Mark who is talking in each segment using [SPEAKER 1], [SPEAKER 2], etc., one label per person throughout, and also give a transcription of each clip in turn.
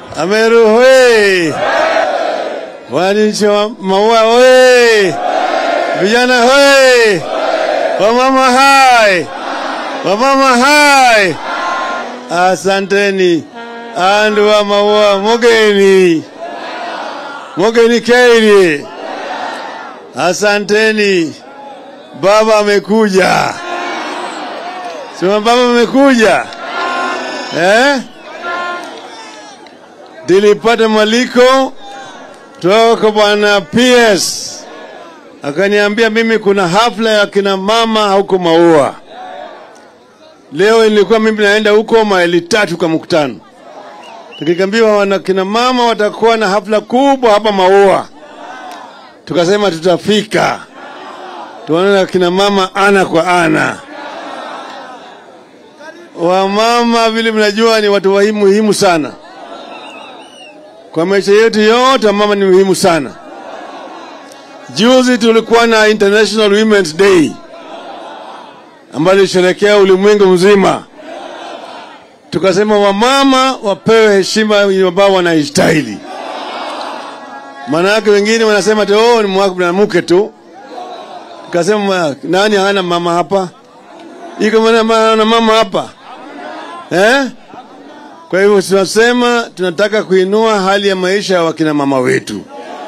[SPEAKER 1] Ameru hoye! Wananchi wa Maua hoye! Vijana hoye! Wamama hai! Wamama hai! Asanteni andu wa Maua mogeni mogeni Keiri, asanteni. Baba amekuja, sema baba amekuja eh? Nilipata mwaliko toka kwa bwana PS akaniambia mimi kuna hafla ya kina mama huko Maua. Leo ilikuwa mimi naenda huko maili tatu kwa mkutano, tukiambiwa wana kina mama watakuwa na hafla kubwa hapa Maua. Tukasema tutafika tuonana kina mama ana kwa ana. Wamama vile mnajua ni watu wa muhimu sana kwa maisha yetu yote. Mama ni muhimu sana. Juzi tulikuwa na International Women's Day ambayo ilisherekea ulimwengu mzima. Tukasema wamama wapewe heshima ambao wanastahili. Maana yake wengine wanasema tu oh, ni mwanamke tu. Tukasema nani hana mama hapa? Iko maana na mama hapa eh? Kwa hivyo tunasema tunataka kuinua hali ya maisha ya wakina mama wetu.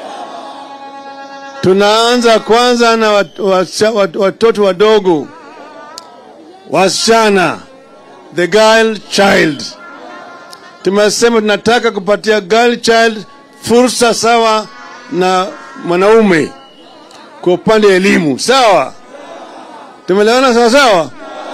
[SPEAKER 1] Tunaanza kwanza na wat, wat, wat, watoto wadogo, wasichana, the girl child. Tumesema tunataka kupatia girl child fursa sawa na mwanaume kwa upande wa elimu, sawa? Tumelewana sawa sawa?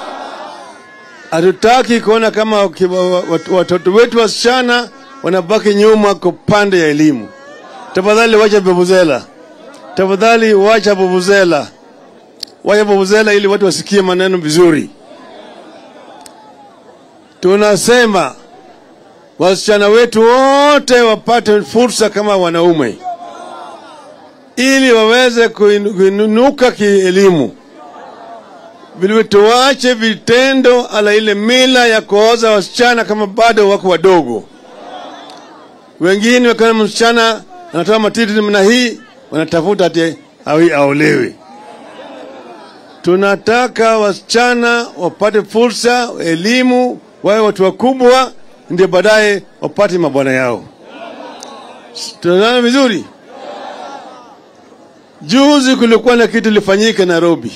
[SPEAKER 1] Hatutaki kuona kama watoto wetu wasichana wanabaki nyuma kwa upande ya elimu. Tafadhali wacha bubuzela, tafadhali wacha bubuzela, wacha bubuzela ili watu wasikie maneno vizuri. Tunasema wasichana wetu wote wapate fursa kama wanaume, ili waweze kuinuka kielimu vilivyo tuache vitendo ala ile mila ya kuoza wasichana kama bado wako wadogo. Wengine wakiona msichana anatoa matiti namna hii, wanatafuta ati awi aolewe. Tunataka wasichana wapate fursa, elimu, wawe watu wakubwa, ndio baadaye wapate mabwana yao. Tunaona vizuri. Juzi kulikuwa na kitu lifanyika Nairobi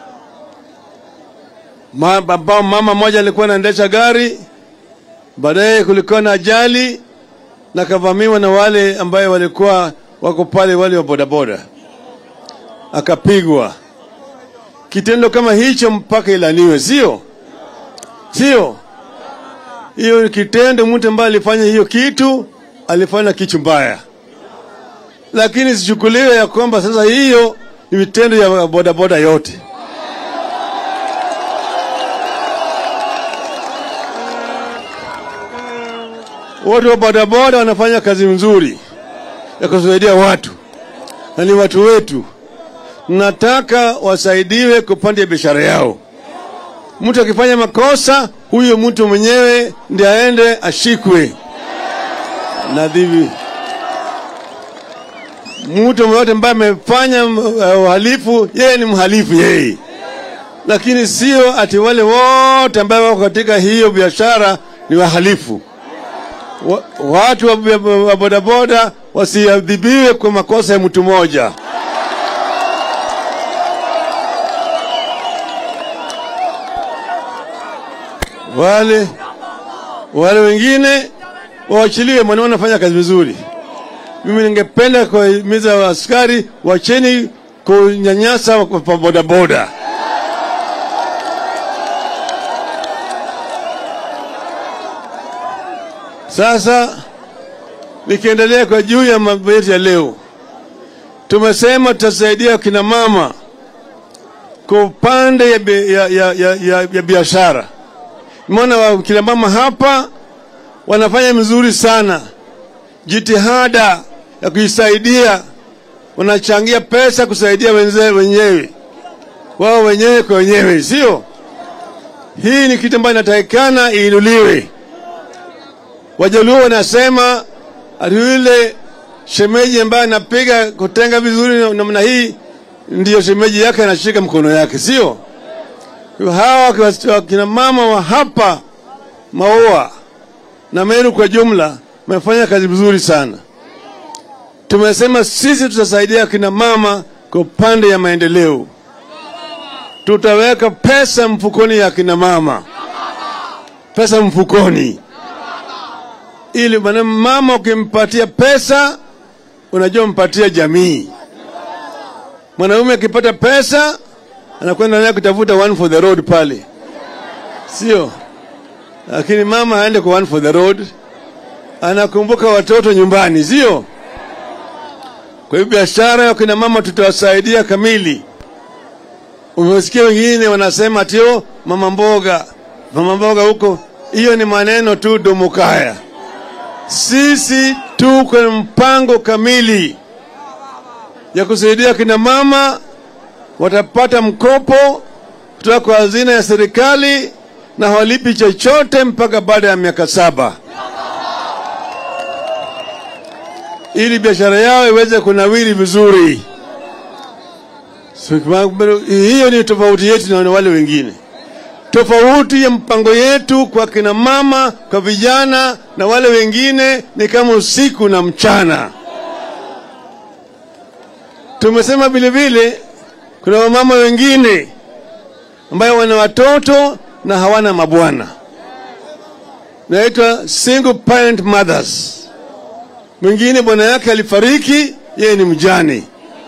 [SPEAKER 1] ambao mama mmoja alikuwa anaendesha gari, baadaye kulikuwa na ajali na kavamiwa na wale ambaye walikuwa wako pale, wale wa bodaboda, akapigwa. Kitendo kama hicho mpaka ilaniwe, sio sio? Hiyo kitendo, mtu ambaye alifanya hiyo kitu alifanya kitu mbaya, lakini sichukuliwe ya kwamba sasa hiyo ni vitendo ya bodaboda yote. Watu wa bodaboda wanafanya kazi nzuri ya kusaidia watu na ni watu wetu. Nataka wasaidiwe kupanda biashara yao. Mtu akifanya makosa, huyo mtu mwenyewe ndiye aende ashikwe nadhibi. Mtu yote ambaye amefanya uhalifu, yeye ni mhalifu yeye, lakini sio ati wale wote ambao wako katika hiyo biashara ni wahalifu wa, watu wa, wa bodaboda wasiadhibiwe kwa makosa ya mtu mmoja. Wale wale wengine waachiliwe, maana wanafanya kazi vizuri. Mimi ningependa kuhimiza askari wacheni kunyanyasa kwa bodaboda. Sasa nikiendelea kwa juu ya mambo yetu ya leo, tumesema tutasaidia kina mama kwa upande ya, ya, ya, ya, ya, ya biashara. Maana kina mama hapa wanafanya mzuri sana, jitihada ya kujisaidia, wanachangia pesa kusaidia wenzewe wenyewe wao wenyewe kwa wenyewe, sio? Hii ni kitu ambayo inatakikana iinuliwe. Wajaluo wanasema ati yule shemeji ambaye anapiga kutenga vizuri namna hii ndiyo shemeji yake anashika mkono yake, sio? Hawa wakina mama wa hapa Maua na Meru kwa jumla wamefanya kazi vizuri sana. Tumesema sisi tutasaidia kina mama kwa upande ya maendeleo, tutaweka pesa mfukoni ya kina mama, pesa mfukoni, ili maana mama ukimpatia pesa, unajua mpatia jamii. Mwanaume akipata pesa anakwenda naye kutafuta one for the road pale, sio? Lakini mama aende kwa one for the road, anakumbuka watoto nyumbani, sio? Kwa hiyo biashara ya kina mama tutawasaidia kamili. Umesikia wengine wanasema tio mama mboga, mama mboga huko, hiyo ni maneno tu domokaya. Sisi tuko na mpango kamili ya kusaidia kina mama, watapata mkopo kutoka kwa hazina ya serikali na hawalipi chochote mpaka baada ya miaka saba ili biashara yao iweze kunawiri vizuri. So, hiyo ni tofauti yetu na wale wengine. Tofauti ya mpango yetu kwa kina mama, kwa vijana na wale wengine ni kama usiku na mchana. Tumesema vile vile kuna wamama wengine ambayo wana watoto na hawana mabwana, naitwa single parent mothers. Mwingine bwana yake alifariki, yeye ni mjane.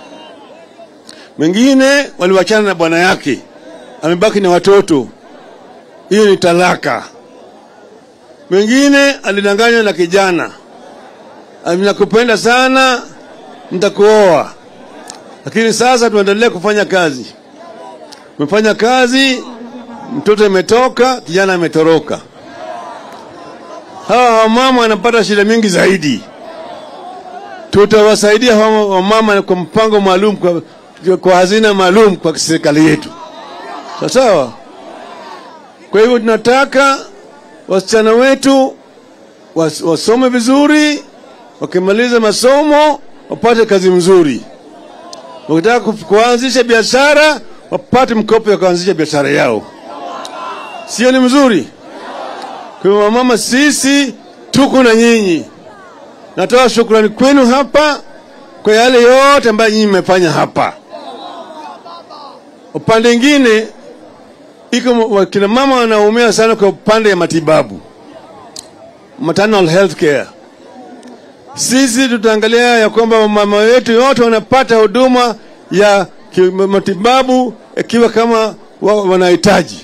[SPEAKER 1] Mwingine waliwachana na bwana yake, amebaki na watoto, hiyo ni talaka. Mwingine alidanganywa na kijana, nakupenda sana, nitakuoa, lakini sasa tuendelee kufanya kazi. Umefanya kazi, mtoto imetoka, kijana ametoroka. Hawa wamama wanapata shida mingi zaidi tutawasaidia wamama kwa mpango maalum kwa, kwa hazina maalum kwa serikali yetu, sawa. Kwa hivyo tunataka wasichana wetu was, wasome vizuri, wakimaliza masomo wapate kazi mzuri, wakitaka kuanzisha biashara wapate mkopo ya kuanzisha biashara yao, sio? Ni mzuri. Kwa hivyo wamama, sisi tuko na nyinyi. Natoa shukrani kwenu hapa kwa yale yote ambayo nyinyi mmefanya hapa. Upande mwingine, iko wakina mama wanaumia sana kwa upande ya matibabu, maternal health care. Sisi tutaangalia ya kwamba mama wetu yote wanapata huduma ya matibabu ikiwa kama wanahitaji,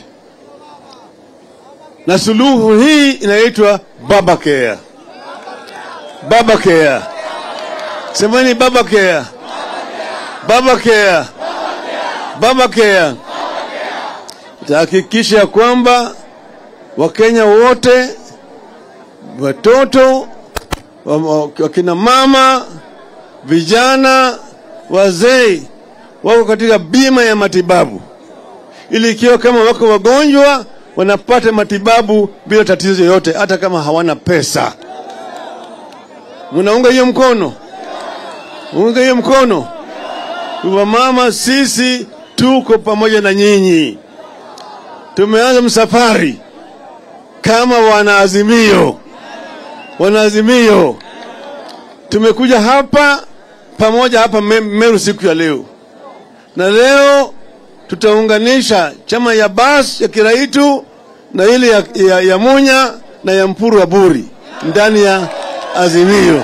[SPEAKER 1] na suluhu hii inaitwa baba care. Baba Care. Semeni Baba Care. Baba Care. Baba Care. Tahakikisha kwamba Wakenya wote, watoto, wakina mama, vijana, wazee wako katika bima ya matibabu, ili ikiwa kama wako wagonjwa wanapata matibabu bila tatizo yoyote, hata kama hawana pesa. Munaunga hiyo mkono? Unga hiyo mkono? Kwa mama, sisi tuko pamoja na nyinyi. Tumeanza msafari kama wanaazimio, wanaazimio. Tumekuja hapa pamoja hapa Meru siku ya leo, na leo tutaunganisha chama ya bas ya Kiraitu na ile ya, ya, ya Munya na ya Mpuru wa Buri ndani ya Azimio.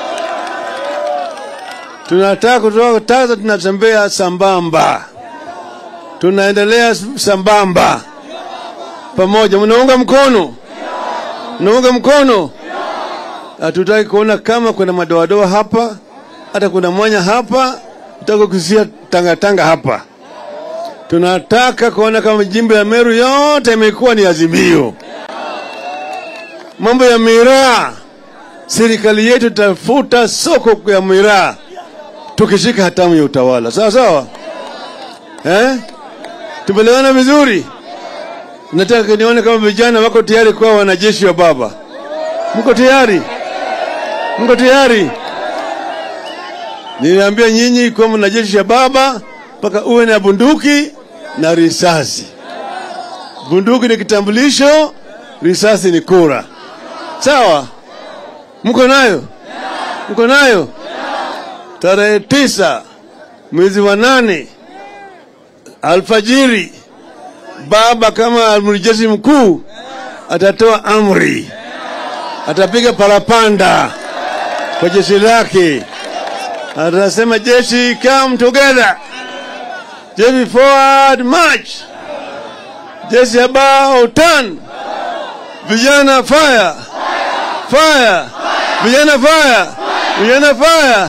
[SPEAKER 1] Tunataka kutoka Taza, tunatembea sambamba, tunaendelea sambamba pamoja. Mnaunga mkono? Mnaunga mkono? Hatutaki kuona kama kuna madoadoa hapa, hata kuna mwanya hapa, tutaka kusia tangatanga hapa. Tunataka kuona kama jimbo ya Meru yote imekuwa ni Azimio. Mambo ya miraa serikali yetu tafuta soko ya miraa tukishika hatamu ya utawala, sawa sawa, eh? Tumeelewana vizuri. Nataka nione kama vijana wako tayari kuwa wanajeshi wa baba. Mko tayari? Mko tayari? Niliambia nyinyi kwamba na jeshi ya baba mpaka uwe na bunduki na risasi. Bunduki ni kitambulisho, risasi ni kura. Sawa? Mko nayo? Mko nayo? Tarehe tisa mwezi wa nane alfajiri, baba kama amiri jeshi mkuu atatoa amri, atapiga parapanda kwa jeshi lake, atasema jeshi, come together, jeshi forward march, jeshi about turn, vijana fire, fire, vijana fire, vijana fire.